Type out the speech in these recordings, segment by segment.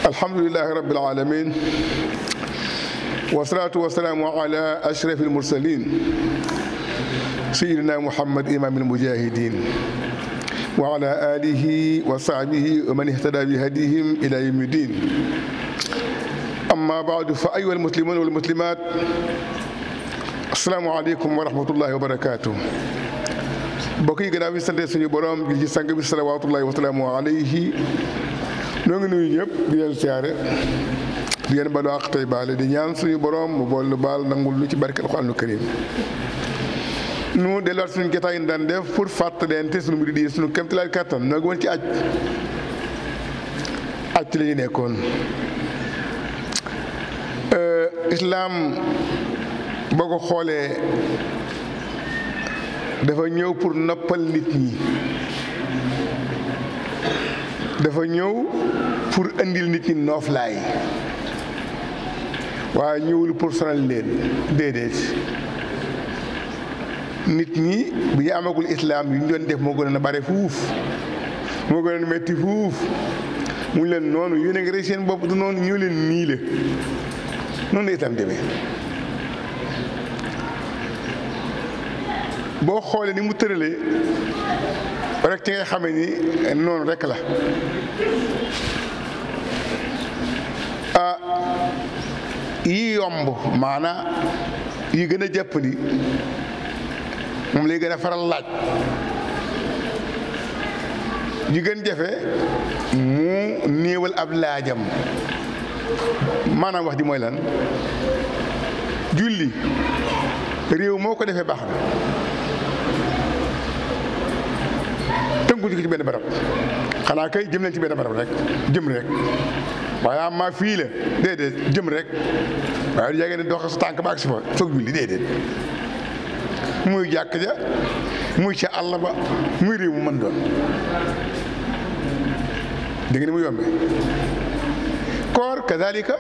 alhamdulilahi rabbil alamin wasalaatu wasalaamu ala ashraf almursalin sayidina muhammad imam almujahidin wa ala alihi wa sahbihi wa man ihtada bi hadihim ila yawmi din amma baadu fa ayuha almuslimun walmuslimat asalaamu aleykum wa rahmatullahi wa barakatuh mbokk yi gannaaw bi sante suñu borom gi ci sang bi salawaatullahi wa salaamu alayhi noo ngi nuyu ñëpp di leen siyaare di leen balu àq tey baale di ñaan suñu borom mu bool nu baal nangul lu ci barke alxuraanu karim nu delluwaat suñu jotaay yi daan def pour fàttalente suñu mbir di suñu kéemtalaay kàttan noo ngi woon ci aj aj ci la ñu nekkoon islaam boo ko xoolee dafa ñëw pour noppal nit ñi dafa ñëw pour indil nit ñi nooflaay waaye ñëwul pour sonal leen déedéet nit ñi bi ñu amagul islaam yu ñu doon def moo gën a bare fuuf moo gën a metti fuuf mu leen noonu yéen a ngi rey seen bopp du noonu ñëw leen nii la noonu la islaam demee boo xoolee ni mu tëralee rek ci ngay xamee ni noonu rek la ah yi yomb maanaa yi gën a jàppandi moom lay gën a faral laaj yi gën jafe mu néewal ab laajam maanaam wax ji mooy lan julli réew moo ko defee baax na tënku ci benn barab xanaa kay jëm leen ci benn barab rek jëm rek waaye am maa fii la déedéet jëm rek waaye du jege ne dox sa tànk ba ak si fa soog julli déedéet muy jàkk ja muy ca àll ba muy réew mu mën doon dégg nga ni mu yombe koor kazalika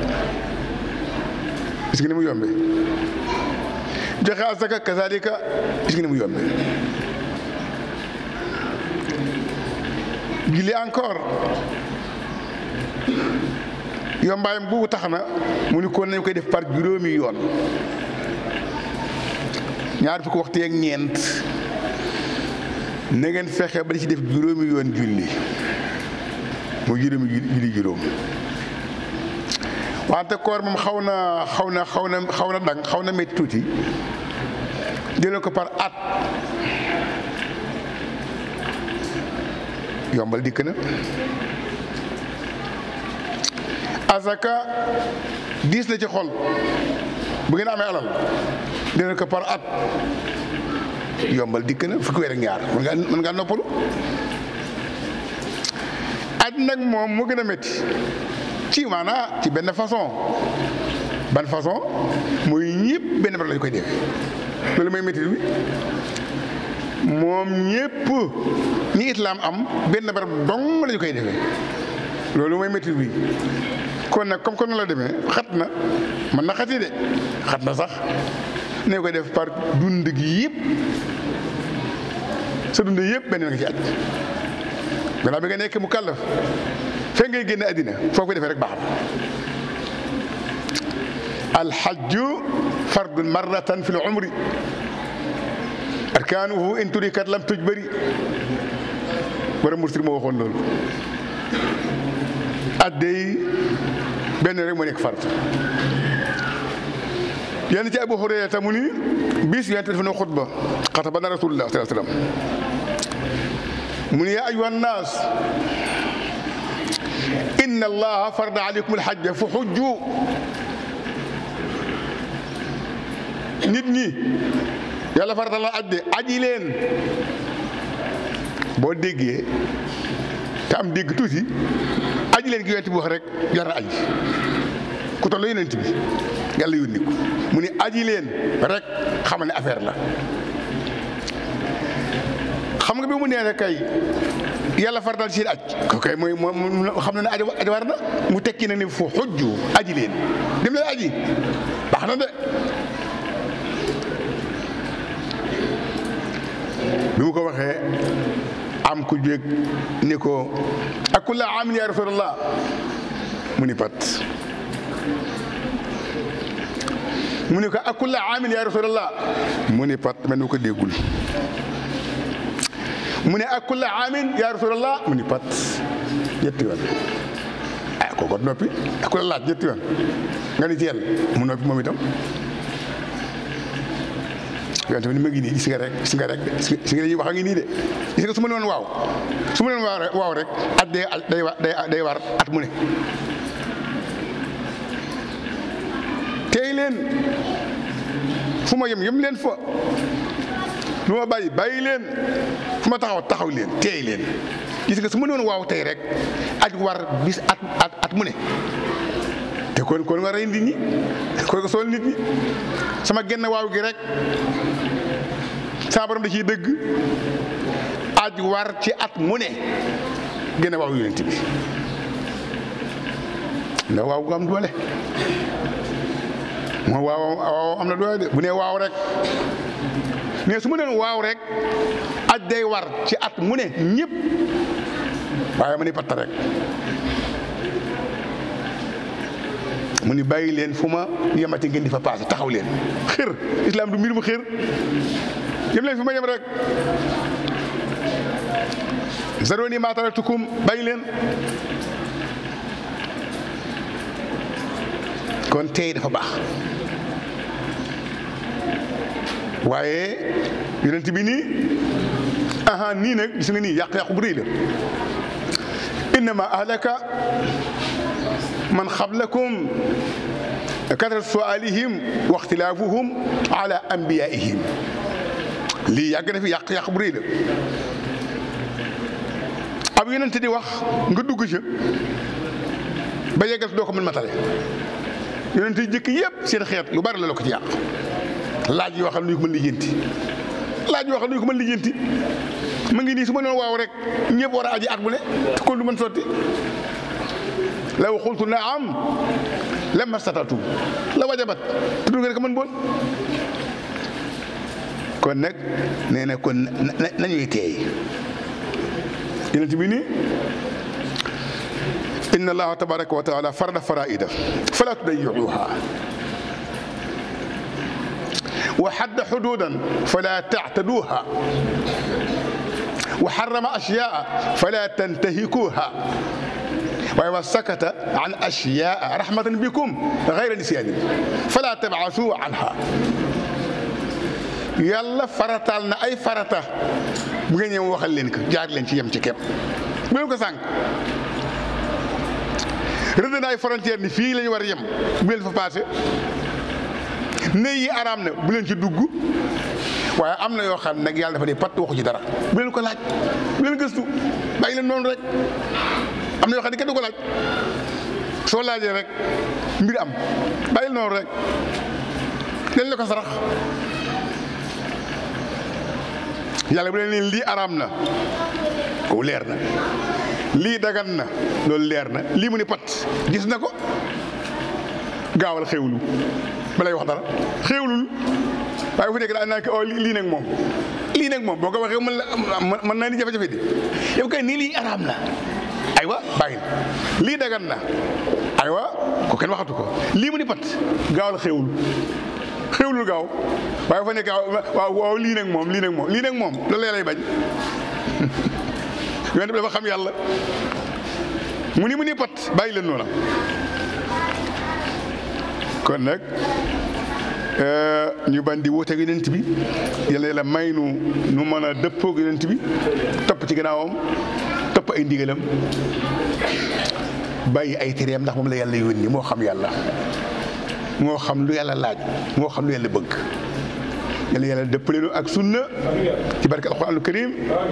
gis nga ni mu yombe joxe asaka kazalika gis nga ni mu yombe julli encore yombaayam boobu tax na mu ni kon nañ koy def par juróomi yoon ñaar fukki waxtu yeeg ñeent na ngeen fexe ba di ci def juróomi yoon julli mu juróomi julli juróom wante koor moom xaw na xaw na xaw na xaw na dang xaw na métti tuuti jëlee ko par at yombal dikk na azaka diis la ci xol bu ngeen amee alal dina ko par at yombal dikk na fukki weer ak ñaar mën ngaa mën ngaa noppalu aj nag moom mu gën a métti ci maanaa ci benn façon ban façon muy ñëpp benn barab lañu koy def loolu mooy métti bi moom ñëpp ñi islaam am benn barab dong lañu koy defee loolu mooy métti bi kon nag comme que noonu la demee xat na mën na xati de xat na sax ne koy def par dund gi yëpp sa dund yëpp benn nga ci aj gannaaw bi nga nekk mu kàllaf fekk ngay génn àddina foo ko defee rek baax na alxajju fardun marratan fi l umri arkaanuhu in turikat lam tuj bëri wara mursir moo waxoon loolu addey benn rek moo nekk farata yenn ci Abu Hurayra mu ni bis yonent dafa na xutba xataba na rasulullah sallallahu alayhi wasallam mu ni yaa ayyuha nnaas inna allaha farada alaykum alhajja fa hujju nit ñi yàlla farata la aj de aji leen boo déggee te am dégg tuuti aji leen gi yonent bi wax rek jar na aji ku toll yonent bi yàlla yónni ko mu ni aji leen rek xamal ne affaire la xam nga bi mu nee rek kay yàlla farataal seen aj ko kay mooy moom xam na ne aji aji war na mu tekki na ni fu xujju aji leen dem leen aji baax na de bi mu ko waxee am ku jóg ni ko ak kulla amin ya rasulallah mu ni pat mu ni ko ak kulla aamin ya rasulallah mu ni pat mel ni ko déggul mu ne ak kulla aamin ya rasulallah mu ni pat ñetti yoon ah kooku noppi ak kulla laaj ñetti yoon nga ni teel mu noppi moom itam yonte bi ni ma ngi nii gis nga rek gis nga rek gis nga dañuy wax a ngi nii de gis nga su ma leen waaw su ma leen waaw rek waaw rek at day day day day war at mu ne tey leen fu ma yem yem leen fa lu ma bàyyi bàyyi leen fu ma taxaw taxaw leen teey leen gis nga su ma doon waaw tey rek at war bis at at at mu ne te kon kon nga rey nit ñi kon nga sool nit ñi sama genn waaw gi rek saa borom da ciy dëgg aj war ci at mu ne genn waaw yonent bi ndax waaw gu am doole moom waaw waaw am na doole de bu ne waaw rek mais su ma doon waaw rek aj day war ci at mu ne ñëpp waaye ma ni patta rek mu ni bàyyi leen fu ma yemati ngeen di fa paase taxaw leen xër islam du mbir mu xër yem leen fu ma yem rek zaroni ma taraktukum bàyyi leen kon tey dafa baax waaye yonent bi nii aha nii nag gis nga nii yàq-yàqu bu rëy la innama ahlaka man xablakum katrat sualihim wa ixtilaafuhum ala anbiyaihim lii yàgg na fi yàq-yàq bu rëy la ab yonent di wax nga dugg ca ba yeggal doo ko mën matale yonent yi jëkk yëpp seen xeet lu bari la la ko ci yàq laaj yoo xam ne ñu ko mën lijjanti laaj yoo xam ne ñu ko mën lijjanti ma ngi nii su ma doon waaw rek ñëpp war a aji at bu ne te kon du mën sotti law xultu naam lamma statatu la wajabat te du ngeen ko mën boon kon nag nee na kon nañuy teey yonent bi nii inna allaha tabaraka wa taala farada faraida fala tudayyuha wa hadda xuduudan fala tactaduuha wa xarama ashyaa fala tantahikuuha waaye wa sakata an ashyaa rahmatan bikum gayra nisyaanin fala tabcasuu anha yàlla farataal na ay farata bu ngeen ñëw waxal leen ko jaar leen ci yem ci képp bu leen ko sànq rëdd na ay frontière ni fii la ñu war a yem bu leen fa passé ne yi araam na bu leen ci dugg waaye am na yoo xam nag yàlla dafa ne patt waxu ci dara bu leen ko laaj bu leen gëstu bàyyi leen noonu rek am na yoo xam ne kenn du ko laaj soo laajee rek mbir am bàyyi leen noonu rek dañ la ko sarax yàlla bu leen leen lii araam na ko leer na lii dagan na loolu leer na lii mu ni pat gis na ko gaawal xewlu ba lay wax dara xewlul waaye fu nekk daa naa ko lii nag moom lii nag moom boo ko waxee mën la mën naa ni jafe-jafe di yow kay nii lii araam na aywa bàyyil lii dagan na aywa ko kenn waxatu ko lii mu ni pat gaawal xewlu xewlul gaaw waaye fa nekk waaw waaw lii nag moom lii nag moom lii nag moom loolu lay bañ yonent bi dafa xam yàlla mu ni mu ni pat bàyyi leen noona kon nag ñu ban di wooteeg yonent bi yàlla yàlla may nu nu mën a dëppoog yonent bi topp ci gannaawam topp ay ndigalam bàyyi ay tereem ndax moom la yàlla yónni moo xam yàlla moo xam lu yàlla laaj moo xam lu yàlla bëgg yàlla yàlla dëppaleenu ak sunna ci barke alquraanul karim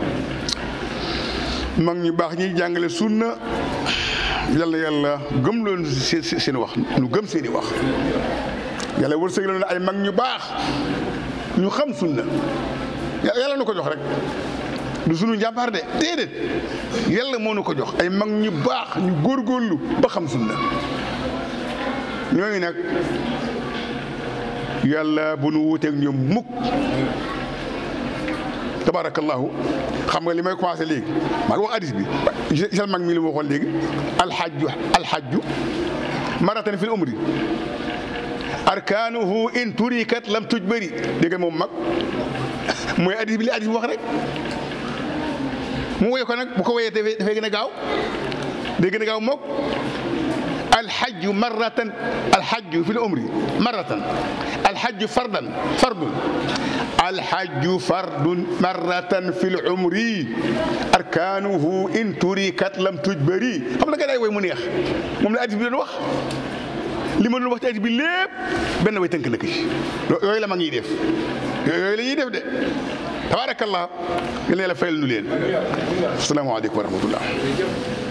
mag ñu baax ñi jàngale sunna yàlla yàlla gëm loon seen wax nu gëm seeni wax yàlla wërsëg loon ay mag ñu baax ñu xam sunna yàlla nu ko jox rek du sunu njàmbaar de déedéet yàlla moo nu ko jox ay mag ñu baax ñu góorgóorlu ba xam sunna ñooñu nag yàlla bu nu wuuteeg ñoom mukk tabarakallahu xam nga li may commencé léegi maa ngi wax hadis bi gisal mag mi li ma waxoon léegi alxajju alxajju maratan fil umri arkaanuhu in turikat lam tuj bëri dégg nga moom mag mooy hadis bi li hadis bi wax rek mu woy ko nag bu ko woyee dafay dafay gën a gaaw day gën a gaaw mook alxajju marratan alxajju fi l umri marratan alxajju fardan fardun alxajju fardun marratan fi l umri arkaanuhu in turikat lam tujbari xam nga day woy mu neex moom la hadis bi doon wax li ma doon wax ci hadis bi lépp benn way tënk na ko ci yooyu la ma ngi def yooyu la ñuy def de tabaarakallah yal na yàlla fayal nu leen asalaamaaleykum wa rahmatullah